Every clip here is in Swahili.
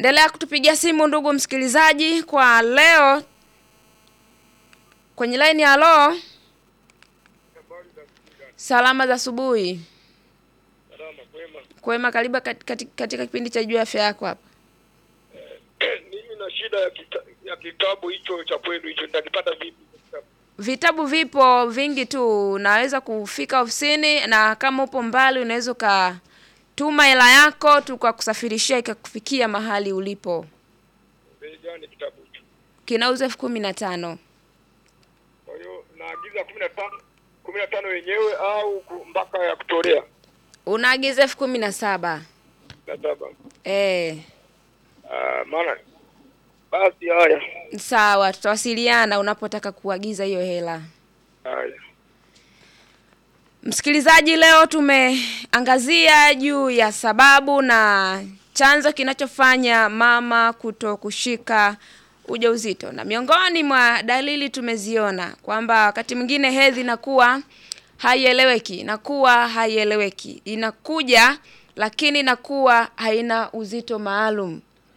Endelea kutupigia simu ndugu msikilizaji. Kwa leo kwenye line ya halo, salama za asubuhi. Salama kwema. Kwema, karibu kat- kati- katika kipindi cha juu ya afya yako hapa. Mimi na shida ya, kita, ya kitabu hicho cha kwenu hicho nitakipata vipi? Kitabu. Vitabu vipo vingi tu, unaweza kufika ofisini, na kama upo mbali unaweza ukatuma hela yako tukakusafirishia ikakufikia mahali ulipo. Bei gani kitabu hicho? Kinauzwa elfu kumi na tano. Kwa hiyo naagiza kumi na tano kumi na tano wenyewe au ku- mpaka ya kutolea Unaagiza elfu kumi na saba. na saba. Eh, Ah, maana basi haya sawa, tutawasiliana unapotaka kuagiza hiyo hela. haya. Msikilizaji, leo tumeangazia juu ya sababu na chanzo kinachofanya mama kuto kushika ujauzito, na miongoni mwa dalili tumeziona kwamba wakati mwingine hedhi inakuwa haieleweki, inakuwa haieleweki, inakuja lakini inakuwa haina uzito maalum.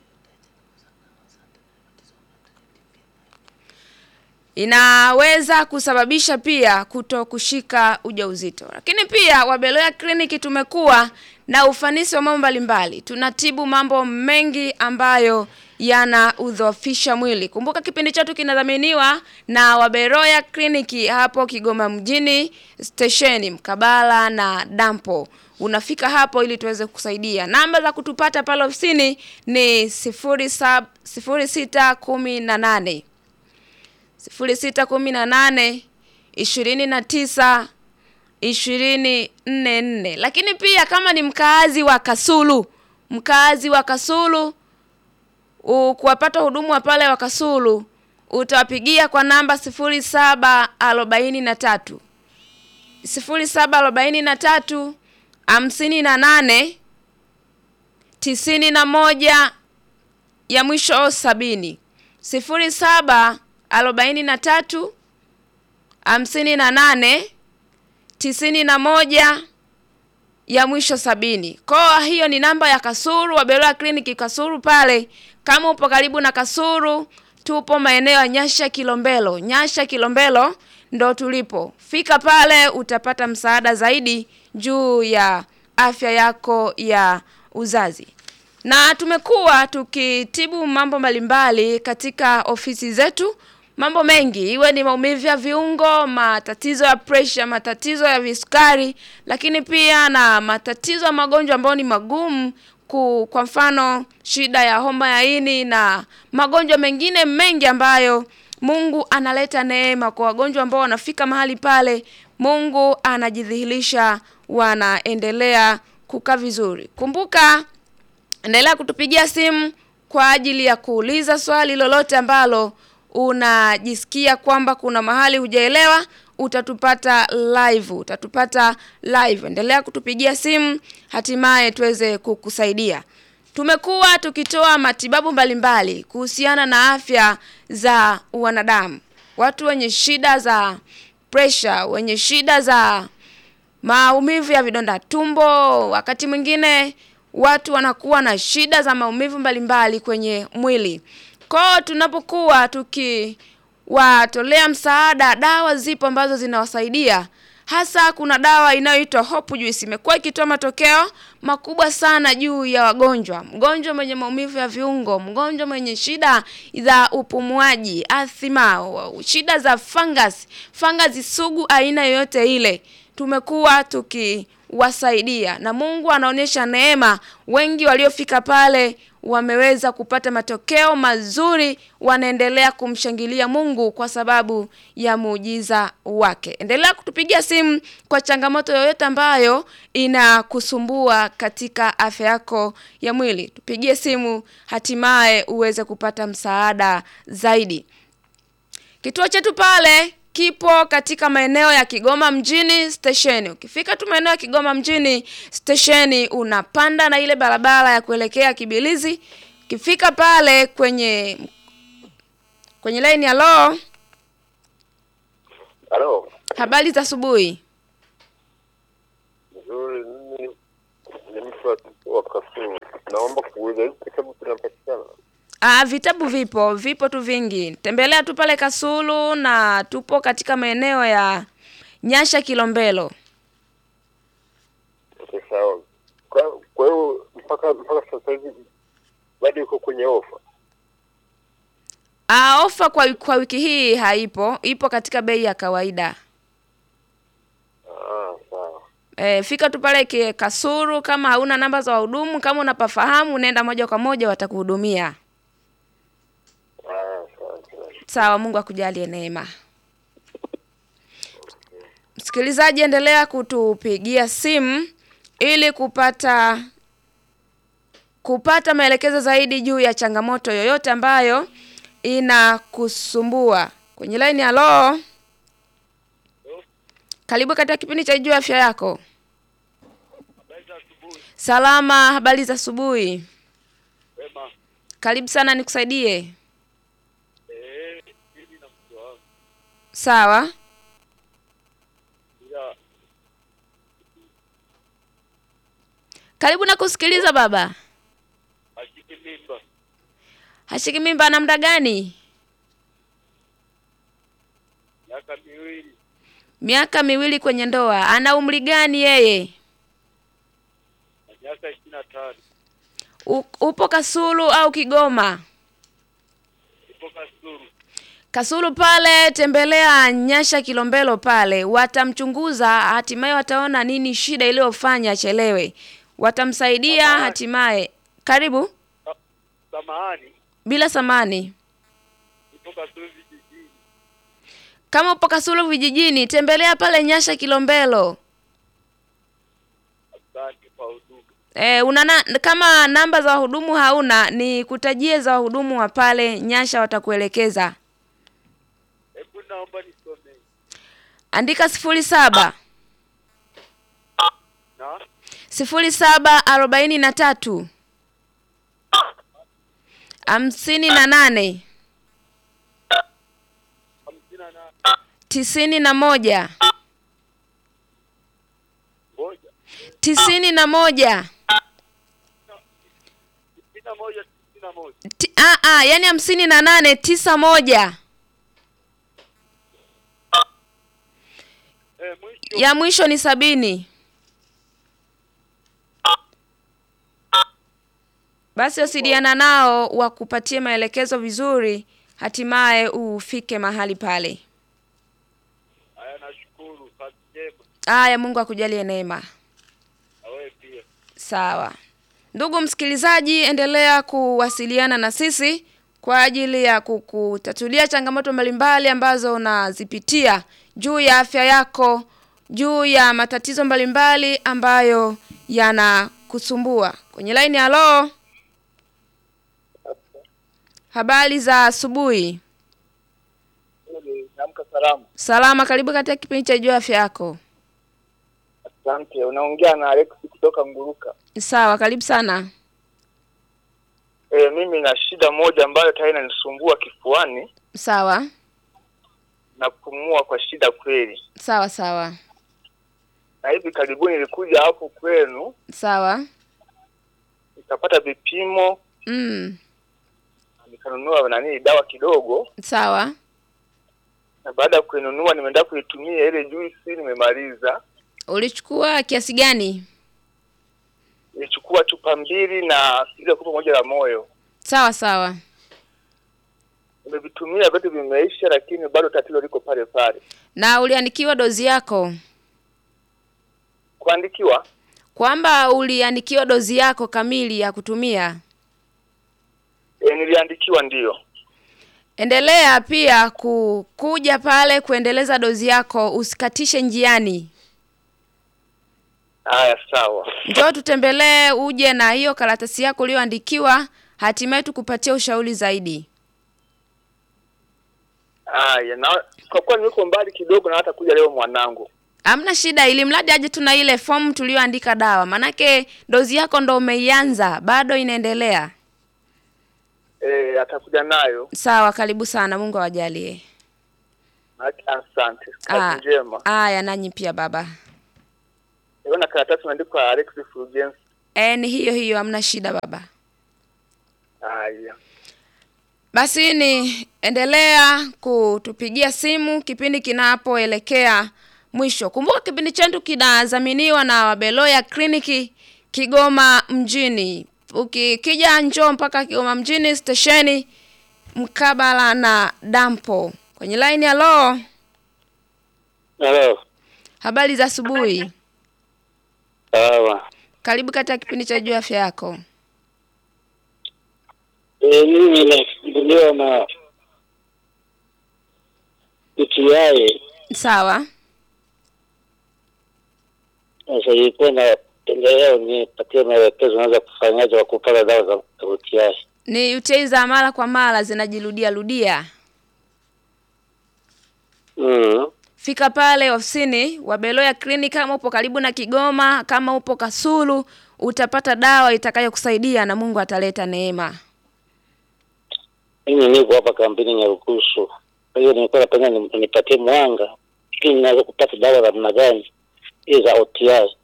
inaweza kusababisha pia kuto kushika ujauzito. Lakini pia Wabeloya Clinic tumekuwa na ufanisi wa mambo mbalimbali, tunatibu mambo mengi ambayo yana udhoofisha mwili. Kumbuka kipindi chetu kinadhaminiwa na Waberoya Clinic hapo Kigoma mjini stesheni mkabala na dampo. Unafika hapo ili tuweze kusaidia. Namba za kutupata pale ofisini ni sifuri sab sifuri sita kumi na nane sifuri sita kumi na nane ishirini na tisa ishirini nne nne. Lakini pia kama ni mkaazi wa Kasulu, mkaazi wa Kasulu u- kuwapata hudumu wa pale wa Kasulu utawapigia kwa namba sifuri saba arobaini na tatu sifuri saba arobaini na tatu hamsini na nane tisini na moja ya mwisho sabini sifuri saba arobaini na tatu hamsini na nane tisini na moja ya mwisho sabini. Kwa hiyo ni namba ya Kasuru Wabeloya Clinic Kasuru pale. Kama upo karibu na Kasuru, tupo maeneo ya Nyasha Kilombero. Nyasha Kilombero ndo tulipo. Fika pale utapata msaada zaidi juu ya afya yako ya uzazi. Na tumekuwa tukitibu mambo mbalimbali katika ofisi zetu, mambo mengi, iwe ni maumivu ya viungo, matatizo ya pressure, matatizo ya visukari, lakini pia na matatizo ya magonjwa ambayo ni magumu ku, kwa mfano shida ya homa ya ini na magonjwa mengine mengi ambayo Mungu analeta neema kwa wagonjwa ambao wanafika mahali pale, Mungu anajidhihirisha, wanaendelea kukaa vizuri. Kumbuka endelea kutupigia simu kwa ajili ya kuuliza swali lolote ambalo unajisikia kwamba kuna mahali hujaelewa, utatupata live, utatupata live. Endelea kutupigia simu, hatimaye tuweze kukusaidia. Tumekuwa tukitoa matibabu mbalimbali kuhusiana na afya za wanadamu, watu wenye shida za pressure, wenye shida za maumivu ya vidonda tumbo, wakati mwingine watu wanakuwa na shida za maumivu mbalimbali kwenye mwili. Kwao tunapokuwa tukiwatolea msaada, dawa zipo ambazo zinawasaidia. Hasa kuna dawa inayoitwa Hope Juice imekuwa ikitoa matokeo makubwa sana juu ya wagonjwa. Mgonjwa mwenye maumivu ya viungo, mgonjwa mwenye shida za upumuaji, athima, shida za fungus, fungus sugu aina yoyote ile tumekuwa tukiwasaidia na Mungu anaonyesha neema. Wengi waliofika pale wameweza kupata matokeo mazuri, wanaendelea kumshangilia Mungu kwa sababu ya muujiza wake. Endelea kutupigia simu kwa changamoto yoyote ambayo inakusumbua katika afya yako ya mwili. Tupigie simu, hatimaye uweze kupata msaada zaidi. Kituo chetu pale kipo katika maeneo ya Kigoma mjini stesheni. Ukifika tu maeneo ya Kigoma mjini stesheni, unapanda na ile barabara ya kuelekea Kibilizi. Ukifika pale kwenye kwenye line ya lo, Halo. habari za asubuhi. Nzuri, mimi ni mtu wa- wa Kasulu. Naomba kuuliza hizi kitabu kinapatikana? Ah, vitabu vipo, vipo tu vingi. Tembelea tu pale Kasulu na tupo katika maeneo ya Nyasha Kilombero. Okay, sawa. Kwa kwa hiyo mpaka mpaka sasa hivi bado iko kwenye ofa. Ah, ofa kwa, kwa wiki hii haipo, ipo katika bei ya kawaida. Ah, sawa. E, fika tu pale ki- Kasulu. Kama hauna namba za wahudumu, kama unapafahamu, nenda moja kwa moja, watakuhudumia. Ah, sawa sawa. Sawa, Mungu akujalie neema. Msikilizaji, endelea kutupigia simu ili kupata kupata maelekezo zaidi juu ya changamoto yoyote ambayo inakusumbua. Kwenye line halo. Karibu katika kipindi cha Jua Afya Yako. Salama, habari za asubuhi. Wema. Karibu sana nikusaidie. Eh, mimi na mke wangu Sawa. ila Karibu na kusikiliza baba. ashike mimba Hashiki mimba na muda gani? miaka miwili Miaka miwili kwenye ndoa. Ana umri gani yeye? na miaka ishirini na tano U, upo Kasulu au Kigoma? ipo Kasulu. Kasulu pale, tembelea Nyasha Kilombero pale, watamchunguza, hatimaye wataona nini shida iliyofanya achelewe, watamsaidia Samahani. hatimaye. Karibu Samahani, bila samani. ipo Kasulu vijijini. Kama upo Kasulu vijijini, tembelea pale Nyasha Kilombero. Asante kwa huduma. E, una na, kama namba za wahudumu hauna, ni kutajie za wahudumu wa pale Nyasha, watakuelekeza. Hebu naomba nisomee. Andika sifuri saba Na sifuri saba arobaini na tatu hamsini na nane hamsini na nane tisini na moja moja tisini na moja sitini na moja sitini na moja Ti, a, a, yani hamsini na nane tisa moja eh, mwisho ya mwisho ni sabini. Basi wasiliana nao wakupatie maelekezo vizuri, hatimaye ufike mahali pale. haya, nashukuru. Kazi njema Aya, Mungu akujalie neema. na wewe pia. Sawa. Ndugu msikilizaji, endelea kuwasiliana na sisi kwa ajili ya kukutatulia changamoto mbalimbali ambazo unazipitia juu ya afya yako, juu ya matatizo mbalimbali ambayo yanakusumbua. Kwenye line halo. Habari za asubuhi. Naamka salama. Salama, karibu katika kipindi cha juu ya afya yako. Asante. Unaongea na Alex kutoka Nguruka. Sawa, karibu sana. E, mimi na shida moja ambayo tayari inanisumbua kifuani Sawa. na kupumua kwa shida kweli, Sawa sawa. na hivi karibuni nilikuja hapo kwenu Sawa. nikapata vipimo Mm. na nikanunua nani dawa kidogo, Sawa. na baada ya kuinunua nimeenda kuitumia ile juisi, nimemaliza. Ulichukua kiasi gani? Nilichukua chupa mbili na ile kopo moja la moyo, Sawa sawa. nimevitumia vyote, vimeisha, lakini bado tatizo liko pale pale. Na uliandikiwa dozi yako? Kuandikiwa Kwamba uliandikiwa dozi yako kamili ya kutumia. e, niliandikiwa ndiyo. Endelea pia ku, kuja pale kuendeleza dozi yako, usikatishe njiani. Haya, sawa. Njoo tutembelee, uje na hiyo karatasi yako uliyoandikiwa, hatimaye tukupatie ushauri zaidi. Haya, na kwa kuwa niko mbali kidogo, na hata kuja leo mwanangu. Hamna shida, ili mradi aje tuna ile fomu tuliyoandika dawa, manake dozi yako ndo umeianza, bado inaendelea. E, atakuja nayo. Sawa, karibu sana, Mungu awajalie. Asante, Ah. kazi njema. Aya, nanyi pia baba. Niona karatasi imeandikwa Alex Fulgence. E, ni hiyo hiyo, hamna shida baba. Haya, Basi ni endelea kutupigia simu kipindi kinapoelekea mwisho. Kumbuka kipindi chetu kinadhaminiwa na Wabeloya Kliniki Kigoma mjini. Ukikija njoo mpaka Kigoma mjini stesheni mkabala na dampo. Kwenye line halo, Halo. habari za asubuhi. Sawa. Karibu katika kipindi cha juu ya afya yako. Eh, mimi nasumbuliwa na UTI. Sawa. Sasa ilikuwa napendelea unipatie maelekezo naweza kufanyaje wa kupata dawa za UTI. Ni UTI za mara kwa mara zinajirudia rudia. Mm. Fika pale ofisini wa Beloya Clinic kama upo karibu na Kigoma, kama upo Kasulu, utapata dawa itakayokusaidia na Mungu ataleta neema. Mimi niko hapa kampini Nyarugusu. Kwa hiyo nilikuwa napenda ni- nipatie mwanga ili naweza kupata dawa za namna gani hizi za UTI.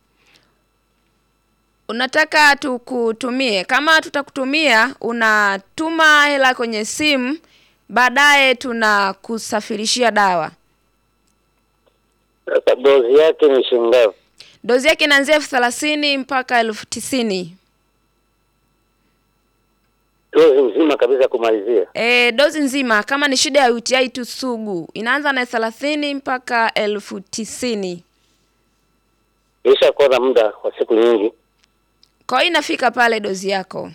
Unataka tukutumie? Kama tutakutumia, unatuma hela kwenye simu, baadaye tunakusafirishia dawa. Sasa dozi yake ni shilingi ngapi? Dozi yake inaanzia elfu thelathini mpaka elfu tisini. Dozi nzima kabisa kumalizia. E, dozi nzima kama ni shida ya UTI tu sugu inaanza na thelathini mpaka elfu tisini. Ilishakuwa na muda wa siku nyingi. Kwa hiyo inafika pale dozi yako.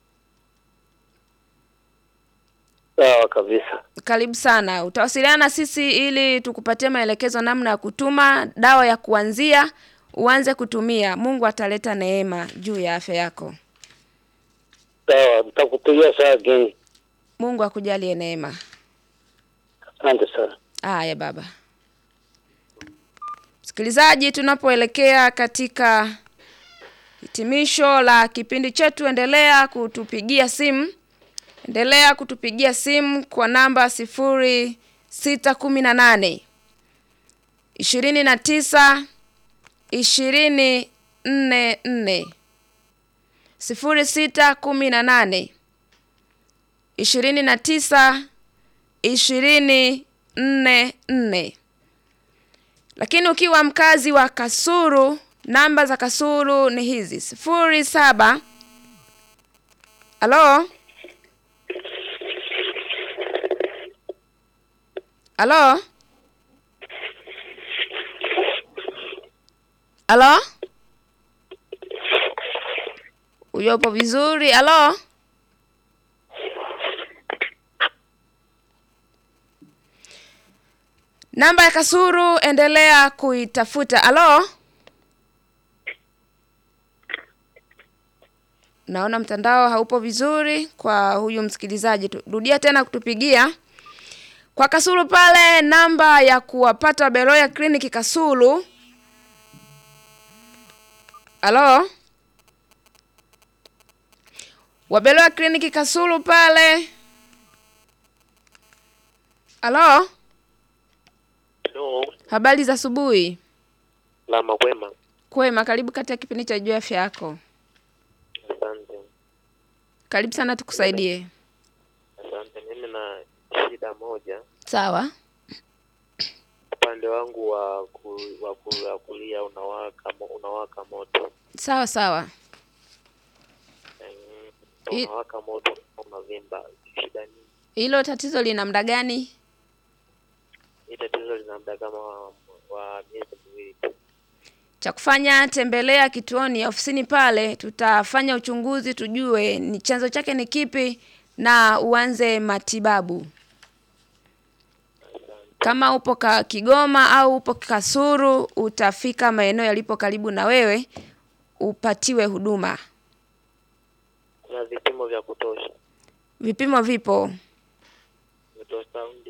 Sawa kabisa. Karibu sana. Utawasiliana na sisi ili tukupatie maelekezo namna ya kutuma dawa ya kuanzia uanze kutumia. Mungu ataleta neema juu ya afya yako. Sawa, nitakupigia saa geni. Mungu akujalie neema. Asante sana. Haya baba. Msikilizaji, tunapoelekea katika hitimisho la kipindi chetu, endelea kutupigia simu, endelea kutupigia simu kwa namba sifuri sita kumi na nane ishirini na tisa ishirini nne nne sifuri sita kumi na nane ishirini na tisa ishirini nne nne. Lakini ukiwa mkazi wa Kasulu, namba za Kasulu ni hizi sifuri saba. Halo, halo, halo, uyopo vizuri? Halo. Namba ya Kasuru endelea kuitafuta. Alo, naona mtandao haupo vizuri kwa huyu msikilizaji. Tu- Rudia tena kutupigia kwa Kasulu pale, namba ya kuwapata Beloya Clinic Kasulu. Alo, Wabeloya Clinic Kasulu pale. Alo. Hello, Habari za asubuhi. lama kwema. Kwema, karibu katika kipindi cha juu ya afya yako. Asante, Karibu sana tukusaidie. asante. Mimi na shida moja Sawa. upande wangu wa ku, wa, ku, wa kulia unawaka mo, unawaka moto Sawa sawa. Mm, I- unawaka moto unavimba. Shida nini? Hilo tatizo lina muda gani? Hii tatizo lina muda kama wa, wa miezi miwili tu. Cha kufanya, tembelea kituoni ofisini pale, tutafanya uchunguzi tujue ni chanzo chake ni kipi na uanze matibabu. Kama upo ka Kigoma au upo Kasuru, utafika maeneo yalipo karibu na wewe upatiwe huduma. Kuna vipimo vya kutosha, Vipimo vipo. ultrasound.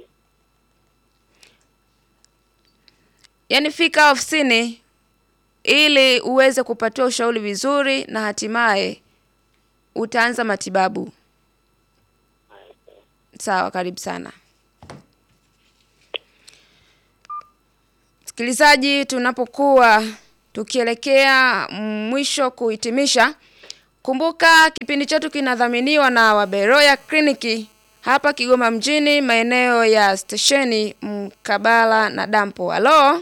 Yaani fika ofisini ili uweze kupatiwa ushauri vizuri na hatimaye utaanza matibabu. Sawa, karibu sana. Msikilizaji, tunapokuwa tukielekea mwisho kuhitimisha, kumbuka kipindi chetu kinadhaminiwa na Waberoya Kliniki hapa Kigoma mjini, maeneo ya stesheni mkabala na dampo. Halo,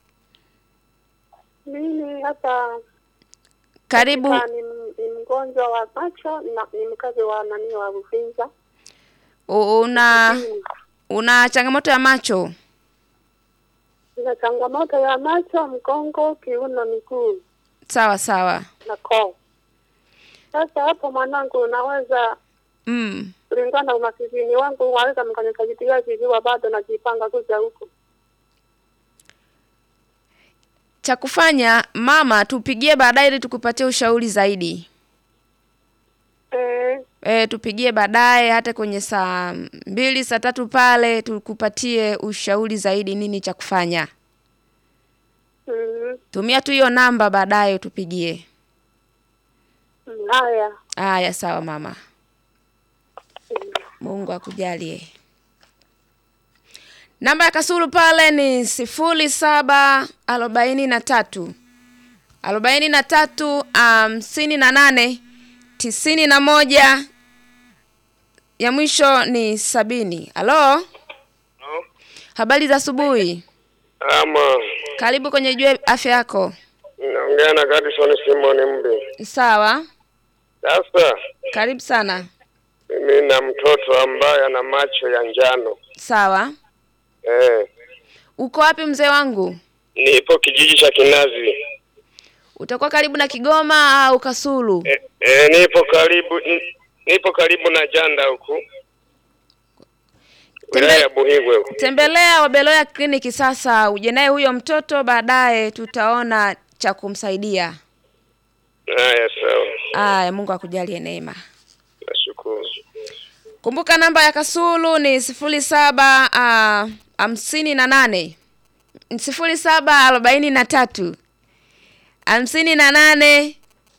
Mimi hapa karibu. ah, ni, ni mgonjwa wa macho na ni mkazi wa nani wa Uvinza. U- Una una changamoto ya macho? Nina changamoto ya macho, mgongo, kiuno, miguu Sawa sawa. na koo. Sasa hapo mwanangu, unaweza Mm. kulingana na umasikini wangu, waweza mkanisaidia vikiwa bado najipanga kuja huku. Cha kufanya mama, tupigie baadaye ili tukupatie ushauri zaidi. Eh, E, tupigie baadaye hata kwenye saa mbili saa tatu pale tukupatie ushauri zaidi nini cha kufanya. mm, Tumia tu hiyo namba baadaye tupigie. mm, haya Haya, sawa mama. mm. Mungu akujalie. Namba ya Kasulu pale ni sifuri saba arobaini na tatu arobaini na tatu hamsini na nane tisini na moja ya mwisho ni sabini. Halo, habari za asubuhi. Ama Karibu kwenye Jua Afya Yako. naongea na Gadison Simon Mbi. Sawa, Sasa karibu sana. mimi na mtoto ambaye ana macho ya njano Sawa, eh, uko wapi mzee wangu? nipo kijiji cha Kinazi Utakuwa karibu na Kigoma au Kasulu? eh, eh, nipo karibu ni- nipo karibu na Janda huku wilaya ya Buhigwe huku. Tembelea Wabeloya kliniki sasa, uje naye huyo mtoto, baadaye tutaona cha kumsaidia. Haya, sawa, Aya, Mungu akujalie neema. nashukuru. Kumbuka namba ya Kasulu ni sifuri saba ah, hamsini na nane sifuri saba arobaini na tatu hamsini na nane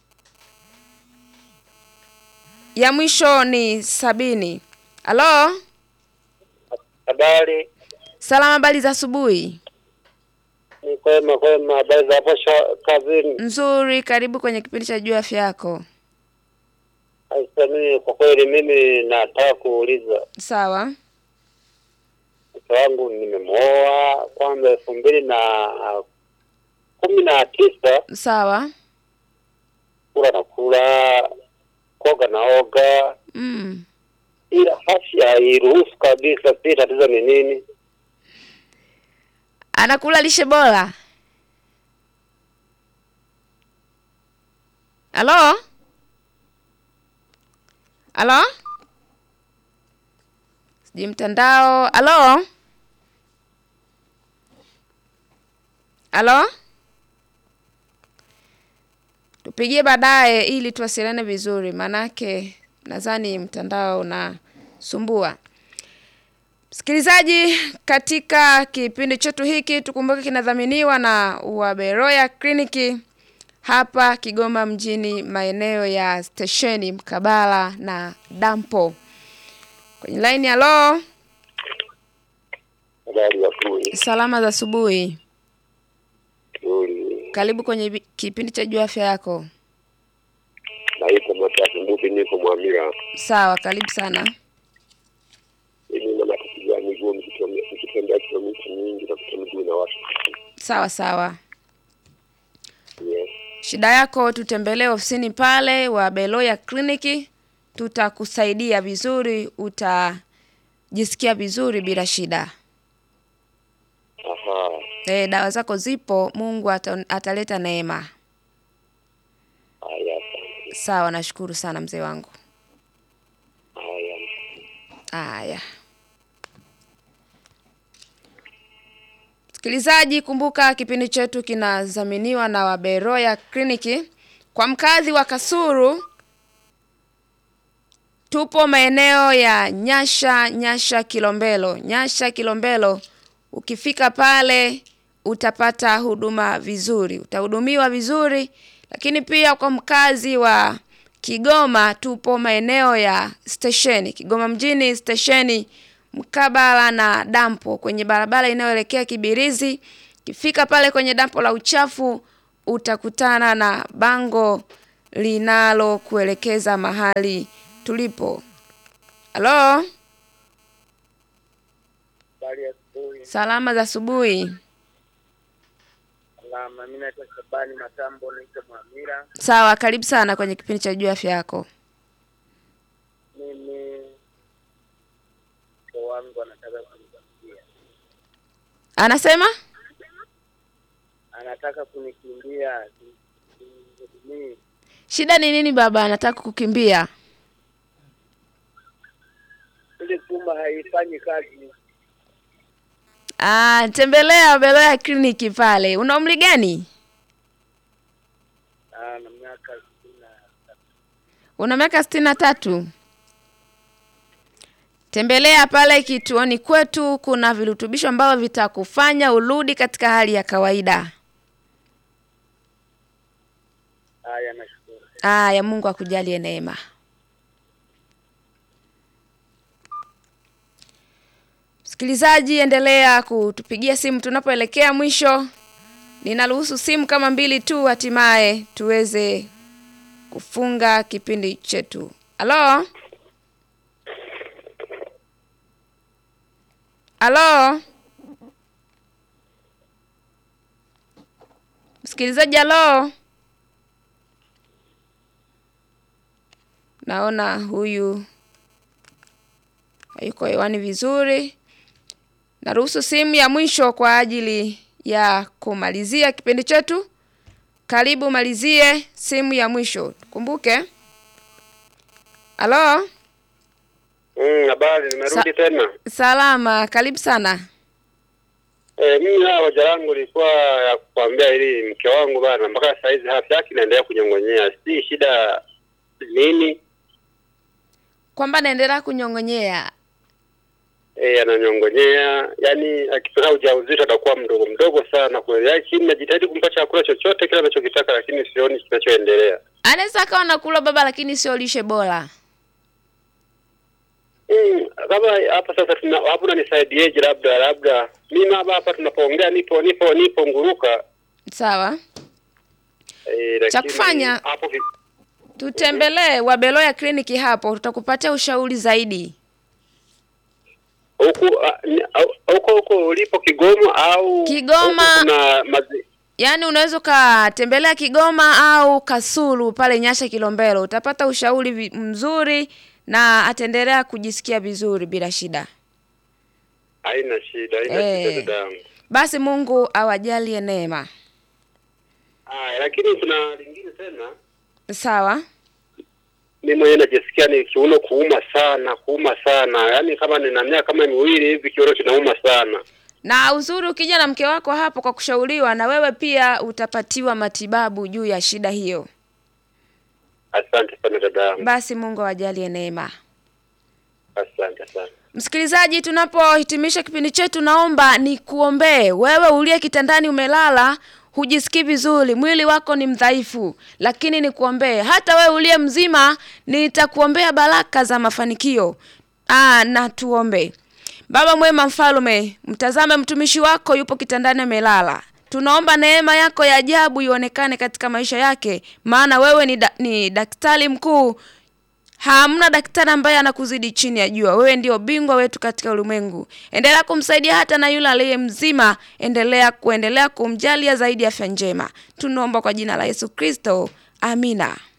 ya mwisho ni sabini. Halo, Habari salama, habari za asubuhi. ni kwema kwema, habari za hapo sha- kazini? Nzuri, karibu kwenye kipindi cha Jua Afya Yako. Sasa mimi kwa kweli, mimi nataka kuuliza Sawa. mke wangu nimemwoa kwanza elfu mbili na kumi na tisa Sawa. kula na kula koga na oga, Mm. ila afya hairuhusu kabisa. Si tatizo ni nini? Anakula lishe bora. Halo? Halo? Sijui mtandao. Halo? Halo? Tupigie baadaye ili tuwasiliane vizuri, manake nadhani mtandao unasumbua. Msikilizaji, katika kipindi chetu hiki tukumbuke kinadhaminiwa na Waberoya Kliniki hapa Kigoma mjini, maeneo ya stesheni mkabala na dampo. Kwenye laini, halo, Habari ya kuli salama za asubuhi. nzuri, Karibu kwenye bi- kipindi cha Jua Afya Yako. naitwa Matatu Mbupi, niko Mwamira. Sawa, karibu sana. Mimi na matatizo ya miguu, nikitembea nikitembea kilomita nyingi nakuta miguu na watu Sawa sawa. yes. Shida yako tutembelee ofisini pale wa Beloya Kliniki, tutakusaidia vizuri, utajisikia vizuri bila shida. Aha, E, dawa zako zipo, Mungu ata, ataleta neema. haya, asante. Sawa, nashukuru sana mzee wangu. Haya. Haya, msikilizaji, kumbuka kipindi chetu kinadhaminiwa na Waberoya Kliniki. Kwa mkazi wa Kasulu, tupo maeneo ya Nyasha, Nyasha Kilombero, Nyasha Kilombero. Ukifika pale utapata huduma vizuri, utahudumiwa vizuri. Lakini pia kwa mkazi wa Kigoma, tupo maeneo ya stesheni Kigoma mjini, stesheni mkabala na dampo, kwenye barabara inayoelekea Kibirizi. Ukifika pale kwenye dampo la uchafu utakutana na bango linalokuelekeza mahali tulipo. Halo, Habari ya asubuhi. Salama za asubuhi. Salama. Mimi naitwa Shabani Matambo, naitwa Mwamira. Sawa, karibu sana kwenye kipindi cha juu afya yako. Mimi mke wangu anataka kunikimbia, Anasema anataka kunikimbia, simhudumii. shida ni nini baba? Anataka kukimbia. Ile chumba haifanyi kazi. Ah, tembelea Beloya kliniki pale. Una umri gani? Ah, na miaka sitini na tatu. Una miaka sitini na tatu. Tembelea pale kituoni kwetu, kuna virutubisho ambavyo vitakufanya urudi katika hali ya kawaida. Haya, nashukuru. Aya, Mungu akujalie neema. Msikilizaji, endelea kutupigia simu tunapoelekea mwisho. Ninaruhusu simu kama mbili tu, hatimaye tuweze kufunga kipindi chetu. Halo, halo, msikilizaji, halo. Naona huyu hayuko hewani vizuri. Naruhusu simu ya mwisho kwa ajili ya kumalizia kipindi chetu. Karibu malizie simu ya mwisho. Kumbuke. Halo? Mm, habari, nimerudi Sa- tena. Salama, karibu sana. Eh, mimi na hoja langu ilikuwa ya kukwambia ili mke wangu bana, mpaka saa hizi afya yake inaendelea kunyong'onyea, si shida nini? Kwamba naendelea kunyong'onyea. Eh, ananyong'onyea, yani akipata ujauzito atakuwa mdogo mdogo sana kweli, lakini najitahidi kumpa chakula chochote kile anachokitaka, lakini sioni kinachoendelea. Anaweza akawa nakula baba, lakini sio lishe bora. Mm, kama hapa sasa tuna hapo unanisaidiaje? Labda labda mimi hapa hapa tunapoongea nipo nipo nipo nguruka Sawa. eh, Cha lakini kufanya- hapo vi- Tutembelee Wabeloya kliniki hapo, tutakupatia ushauri zaidi. huku ah, ni- au- huko huko ulipo Kigoma au Kigoma. huku kuna mazi, Yaani unaweza ukatembelea Kigoma au Kasulu pale Nyasha Kilombero, utapata ushauri vi- mzuri na ataendelea kujisikia vizuri bila shida. haina shida haina Eh. shida dadangu. Basi Mungu awajalie neema. Haya, lakini kuna lingine tena, Sawa? mimi mwenyewe najisikia ni kiuno kuuma sana kuuma sana, yaani kama nina miaka kama miwili hivi kiuno kinauma sana. Na uzuri ukija na mke wako hapo kwa kushauriwa, na wewe pia utapatiwa matibabu juu ya shida hiyo. Asante sana dadangu, Basi Mungu awajalie neema. asante sana. Msikilizaji, tunapohitimisha kipindi chetu, naomba nikuombee wewe uliye kitandani umelala, hujisikii vizuri, mwili wako ni mdhaifu, lakini nikuombee. Hata wewe uliye mzima, nitakuombea baraka za mafanikio. Ah, na tuombe. Baba mwema, mfalme, mtazame mtumishi wako yupo kitandani amelala. Tunaomba neema yako ya ajabu ionekane katika maisha yake, maana wewe ni, da, ni daktari mkuu Hamna daktari ambaye anakuzidi chini ya jua. Wewe ndio bingwa wetu katika ulimwengu. Endelea kumsaidia hata na yule aliye mzima, endelea kuendelea kumjalia zaidi afya njema. Tunaomba kwa jina la Yesu Kristo. Amina.